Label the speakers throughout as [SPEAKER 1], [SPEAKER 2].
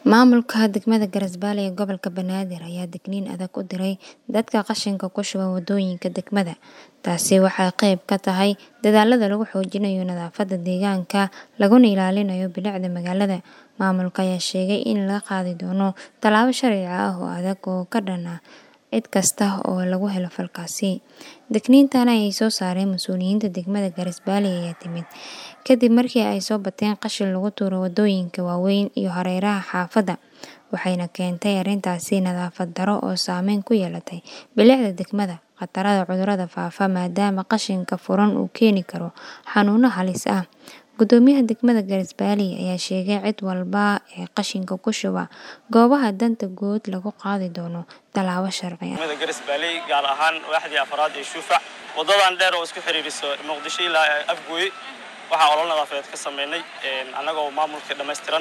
[SPEAKER 1] Maamulka degmada Garasbale ee gobolka Banaadir ayaa digniin adag u diray dadka qashinka ku shuba wadooyinka degmada. Taasi waxay qayb ka tahay dadaallada lagu xoojinayo nadaafadda deegaanka laguna ilaalinayo bilicda magaalada. Maamulka ayaa sheegay in la qaadi doono tallaabo sharci ah oo adag oo ka dhan ah cid kasta oo lagu helo falkaasi. Digniintan ay soo saareen mas'uuliyiinta degmada Garasbale ayaa timid kadib markii ay soo bateen qashin lagu tuuro wadooyinka waaweyn iyo hareeraha xaafadda, waxayna keentay arrintaasi nadaafad darro oo saameyn ku yeelatay bilicda degmada. Khatarta cudurrada faafa maadaama qashinka furan uu keeni karo xanuuno halis ah. Guddoomiyaha degmada Garasbale ayaa sheegay in cid walba ee qashinka ku shuba goobaha danta guud lagu qaadi doono tallaabo sharci ah.
[SPEAKER 2] degmada Garasbale gaar ahaan waaxdii afraad ee Shuufac wadadan dheer oo isku xiriiriso Muqdisho ilaa Afgooye waxaan olol nadaafadeed ka sameynay annagoo maamulka dhammaystiran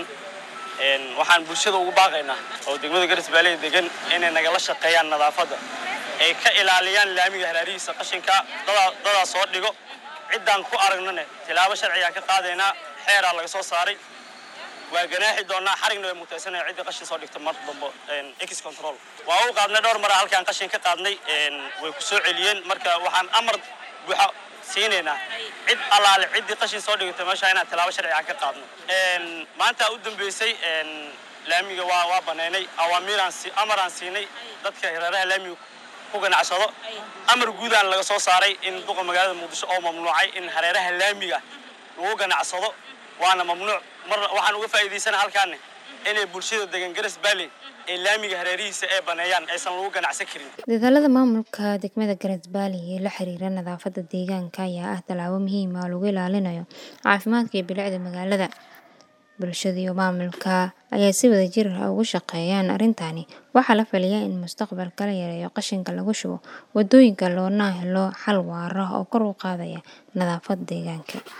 [SPEAKER 2] waxaan bulshada ugu baaqaynaa oo degmada Garasbale degan inay nagala shaqeeyaan nadaafadda ay ka ilaaliyaan laamiga hareerihiisa qashinka dadaa soo dhigo ciddaan ku aragnane tilaabo sharciga ka qaadaynaa xeeraa laga soo saaray waa ganaaxi doonaa xarigna way mutaysanaya ciddii qashin soo dhigta mar dambo ex control waa u qaadnay dhowr mara halkaan qashin ka qaadnay way ku soo celiyeen marka waxaan amar buuxa siinaynaa cid allaale ciddii qashin soo dhigata meesha inaan tilaabo sharciga ka qaadno maanta u dambeysay laamiga waa waa baneynay awaamiiraan amaraan siinay dadka hareeraha laamiga ku ganacsado amar guudaan laga soo saaray in duqa magaalada muqdisho oo mamnuucay in hareeraha laamiga lagu ganacsado waana mamnuuc mar waxaan uga faa'iidaysana halkaane inay bulshada degan Garasbale ee laamiga hareerihiisa ay baneeyaan aysan lagu ganacsan karin
[SPEAKER 1] Dadaallada maamulka degmada Garasbale ee la xiriira nadaafadda deegaanka ayaa ah tallaabo muhiim ah oo lagu ilaalinayo caafimaadka iyo bilicda magaalada. Bulshada iyo maamulka ayaa si wadajir ah uga shaqeeyaan arrintani. Waxaa la filayaa in mustaqbalka la yareeyo qashinka lagu shubo wadooyinka loona helo xal waara oo kor u qaadaya nadaafadda deegaanka.